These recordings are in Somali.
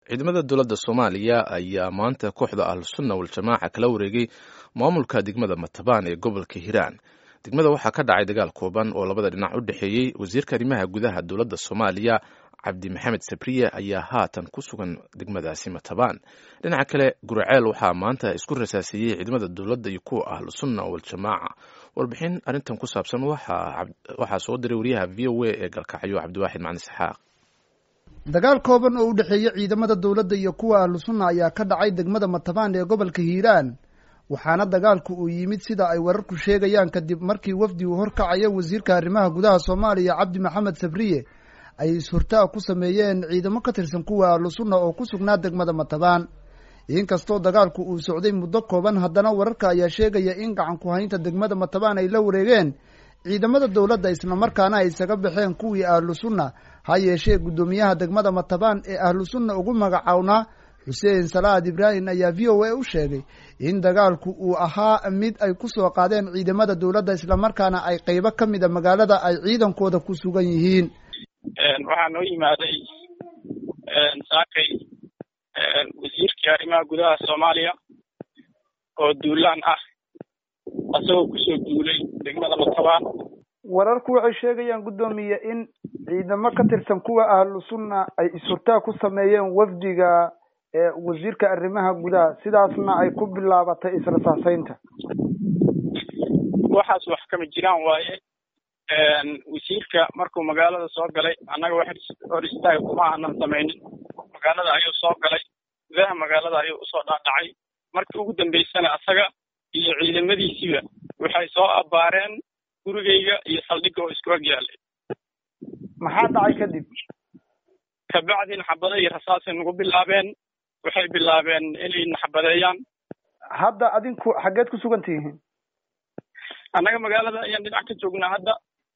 ciidamada dowladda soomaaliya ayaa maanta kooxda ahlusunna waljamaaca kala wareegay maamulka degmada matabaan ee gobolka hiiraan degmada waxaa ka dhacay dagaal kooban oo labada dhinac u dhexeeyey wasiirka arrimaha gudaha dowladda soomaaliya cabdi maxamed sabriye ayaa haatan ku sugan degmadaasi matabaan dhinaca kale guraceel waxaa maanta isku rasaasiyey ciidamada dowladda iyo kuwa ahlusunna waljamaaca warbixin arrintan ku saabsan waxaa soo diray wariyaha v o a ee galkacyo cabdiwaaxid macni saxaaq dagaal kooban oo u dhexeeya ciidamada dowladda iyo kuwa ahlusunna ayaa ka dhacay degmada matabaan ee gobolka hiiraan waxaana dagaalku uu yimid sida ay wararku sheegayaan kadib markii wafdi uu horkacaya wasiirka arrimaha gudaha soomaaliya cabdi maxamed sabriye ay is-hurtaa ku sameeyeen ciidamo ka tirsan kuwa ahlusunna oo ku sugnaa degmada matabaan inkastoo dagaalku uu socday muddo kooban haddana wararka ayaa sheegaya in gacan ku haynta degmada matabaan ay la wareegeen ciidamada dowladda islamarkaana ay isaga baxeen kuwii ahlusunna ha yeeshee guddoomiyaha degmada matabaan ee ahlusunna ugu magacawnaa xuseen salaad ibraahim ayaa v o a u sheegay in dagaalku uu ahaa mid ay ku soo qaadeen ciidamada dowladda islamarkaana ay qeybo ka mida magaalada ay ciidankooda ku sugan yihiin waxaa noo yimaaday saakay wasiirkii arrimaha gudaha soomaaliya oo duulaan ah asagoo kusoo duulay degmada matabaan wararku waxay sheegayaan guddoomiye in ciidamo ka tirsan kuwa ahlu sunna ay is-hurtaa ku sameeyeen wafdiga wasiirka arrimaha gudaha sidaasna ay ku bilaabatay israsaaseynta waxaas wax kama jiraan waaye wasiirka markuu magaalada soo galay annaga wax hor istaaga kuma aanan samaynin magaalada ayuu soo galay gudaha magaalada ayuu usoo dhaadhacay markii ugu dambeysana asaga iyo ciidamadiisiiba waxay soo abbaareen gurigayga iyo saldhigga oo isku ag yaalay maxaa dhacay kadib kabacdi naxabada iyo rasaasay nagu bilaabeen waxay bilaabeen inay naxabadeeyaan hadda adinku xaggeed ku sugan tihiin annaga magaalada ayaan dhinac ka joognaa hadda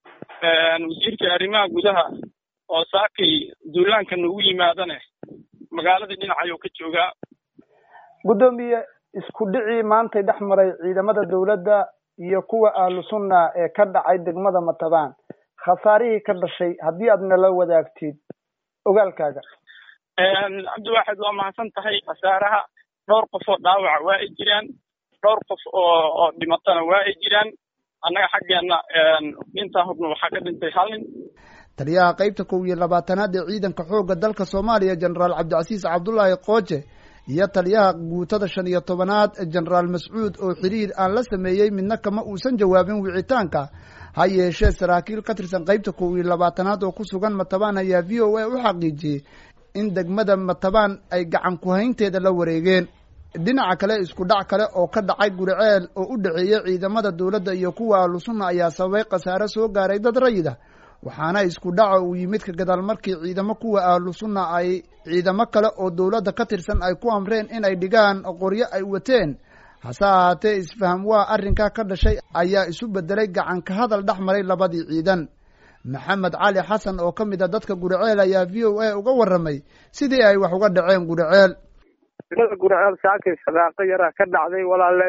wasiirka arrimaha gudaha oo saakay duulaanka nagu yimaadane magaaladii dhinac ayuu ka joogaa guddoomiye isku dhicii maantay dhex maray ciidamada dowladda iyo kuwa ahlu sunna ee ka dhacay degmada matabaan khasaarihii ka dhashay haddii aad nala wadaagtid ogaalkaaga cabdiwaaxid waa mahadsan tahay khasaaraha dhowr qof oo dhaawaca waa ay jiraan dhowr qof oo oo dhimatana waa ay jiraan annaga xaggeenna intaa hubna waxaa ka dhintay hal nin taliyaha qeybta kow iyo labaatanaad ee ciidanka xoogga dalka soomaaliya jenaraal cabdicasiis cabdullaahi qooje iyo taliyaha guutada shan iyo tobanaad jenaraal mascuud oo xiriir aan la sameeyey midna kama uusan jawaabin wicitaanka ha yeeshee saraakiil ka tirsan qeybta kow iyo labaatanaad oo ku sugan matabaan ayaa v o a u xaqiijiyey in degmada matabaan ay gacan ku-haynteeda la wareegeen dhinaca kale isku dhac kale oo ka dhacay guriceel oo u dhexeeyey ciidamada dowladda iyo kuwa ahlusunna ayaa sababay khasaare soo gaaray dad rayida waxaana isku dhaca uu yimid ka gadaal markii ciidamo kuwa ahlu sunna ay ciidamo kale oo dowladda ka tirsan ay ku amreen inay dhigaan qoryo ay wateen hase ahaatee isfaham waa arrinkaa ka dhashay ayaa isu bedelay gacan ka hadal dhex maray labadii ciidan maxamed cali xasan oo ka mid a dadka guriceel ayaa v o a uga warramay sidii ay wax uga dhaceen guriceel degmada guriceel saakay shaqaaqo yaraa ka dhacday walaale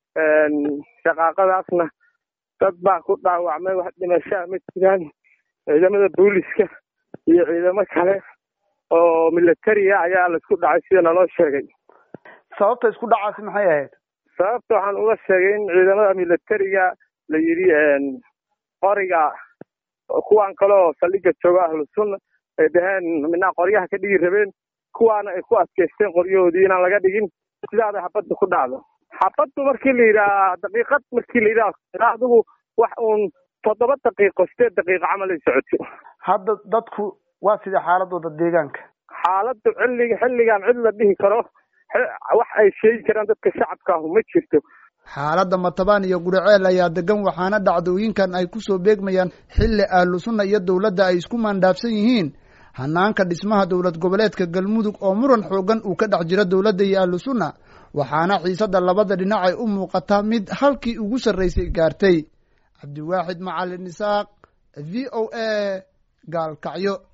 shaqaaqadaasna dad baa ku dhaawacmay wax dhimashaa ma jiraan ciidamada booliska iyo ciidamo kale oo militariya ayaa laisku dhacay sida naloo sheegay sababta isku dhacaasi maxay ahayd sababta waxaan uga sheegay in ciidamada militariga la yidhi qoriga kuwaan kale oo saldhigga jooga ahlusunna ay dhaheen midnaa qoryaha ka dhigi rabeen kuwaana ay ku adkaysteen qoryahoodii inaan laga dhigin sidaada xabadda ku dhacdo xabaddu markii la yidhaha daqiiqad markii la yidhaha adigu wax uun toddoba daqiiqo sideed daqiiqo camal ay socoto hadda dadku waa sida xaaladooda deegaanka xaaladdu xilliga xilligan cid la dhihi karo wax ay sheegi karaan dadka shacabka ahu ma jirto xaaladda matabaan iyo guriceel ayaa degan waxaana dhacdooyinkan ay kusoo beegmayaan xilli ahlu sunna iyo dowladda ay isku maandhaafsan yihiin hanaanka dhismaha dowlad goboleedka galmudug oo muran xoogan uu ka dhex jiro dowladda iyo ahlu sunna waxaana xiisadda labada dhinac ay u muuqataa mid halkii ugu sarraysay gaartay cabdiwaaxid macalin isaaq v o a gaalkacyo